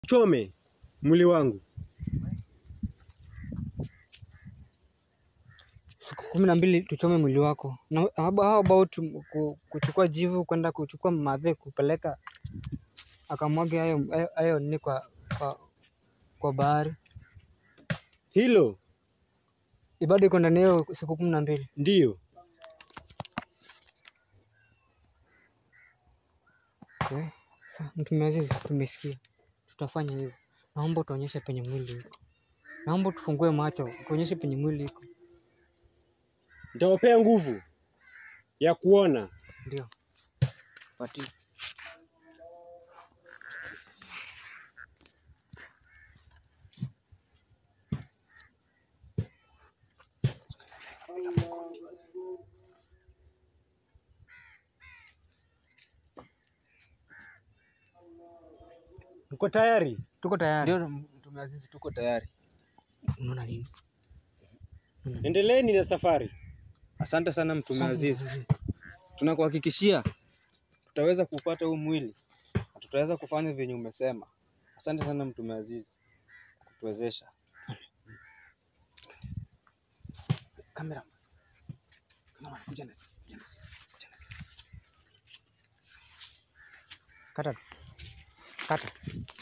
chome mwili wangu. siku kumi na mbili tuchome mwili wako na how how about ku- kuchukua jivu kwenda kuchukua madhe kupeleka akamwage hayo hayo- hayo nini kwa, kwa, kwa bahari Hilo ibada iko ndani ya hiyo siku kumi na mbili ndiyo okay. Sa mtume Azizi, tumesikia tutafanya hivyo. Naomba tuonyeshe penye mwili iko, naomba tufungue macho tuonyeshe penye mwili iko. nitawapea nguvu ya kuona. Ndio pati Mko tayari? tuko tayari. Ndio Mtume Azizi, tuko tayari. Unaona nini? Endeleeni na safari. Asante sana Mtume Sasa, Azizi, Azizi, tunakuhakikishia tutaweza kupata huu mwili na tutaweza kufanya vyenye umesema. Asante sana Mtume Azizi kwa kutuwezesha. Kamera. Kamera, kuja na sisi, kuja na sisi, kuja na sisi. Kata, kata.